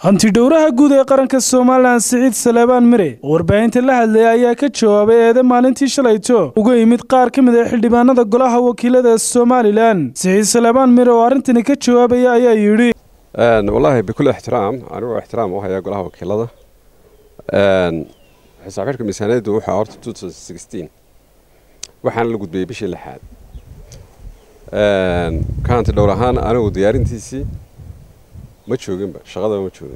hantidhowraha guud ee qaranka somalilan siciid saleebaan mire oo warbaahinta la hadlaya ayaa ka jawaabay eede maalintii shalayto uga yimid qaar ka mid a xildhibaanada golaha wakiilada somalilan siciid saleebaan mire oo arrintani ka jawaabaya ayaa yidhi wallaahi bikul ixtiraam anigoo ixtiraam u hayaa golaha wakiilada xisaab xidhka miisaaniyaddu waxaa horta waxaana la gudbiyey bishii lixaad ka hanti dhowr ahaan anigu diyaarintiisii ma jooginba shaqadaba ma joogin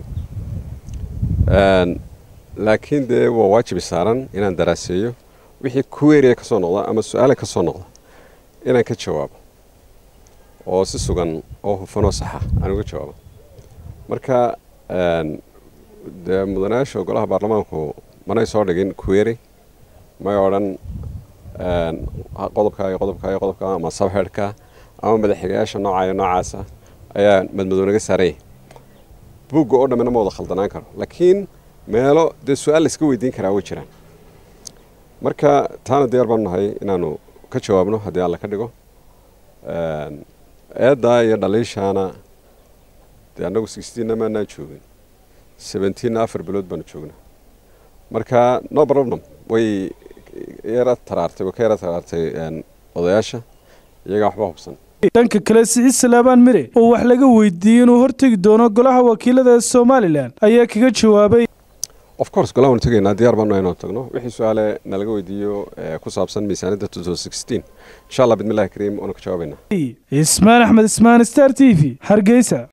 laakiin dee waa waajibi saaran inaan daraaseeyo wixii kuweeriya ka soo noqda ama su-aale ka soo noqda inaan ka jawaabo oo si sugan oo hufanoo saxa aan uga jawaabo marka dee mudanayaasha golaha baarlamaanku manay soo dhigin kuweeri may odhan qodobka iyo qodobka iyo qodobka ama sabxeedhka ama madaxxigayaasha nooca iyo noocaasa ayaa madmadow naga saaranya buugga oo dhammina ma wada khaldanaan karo laakiin meelo dee su-aal la iska weydiin karaa way jiraan marka taana diyaar baanu nahay inaanu ka jawaabno haddii alla ka dhigo eeddaa iyo dhaliishaana dee annagu sixteenna maanaan joogin seventeenna afar bilood baanu joognaa marka no problem way yara taraartay way ka yara taraartay odayaasha iyagaa waxba hubsan dhanka kale siciid salaabaan mire oo wax laga weydiiyey inuu hortegi doono golaha wakiilada ee somalilan ayaa kaga jawaabay of course golaha waanu tegaynaa diyaar baanu inaan tagno wixii su-aale nalaga weydiiyo ku saabsan miisaaniyadda insha allah bidmillahi kariim waanu ka jawaabaynaa ismaan axmed ismaan star t v hargeysa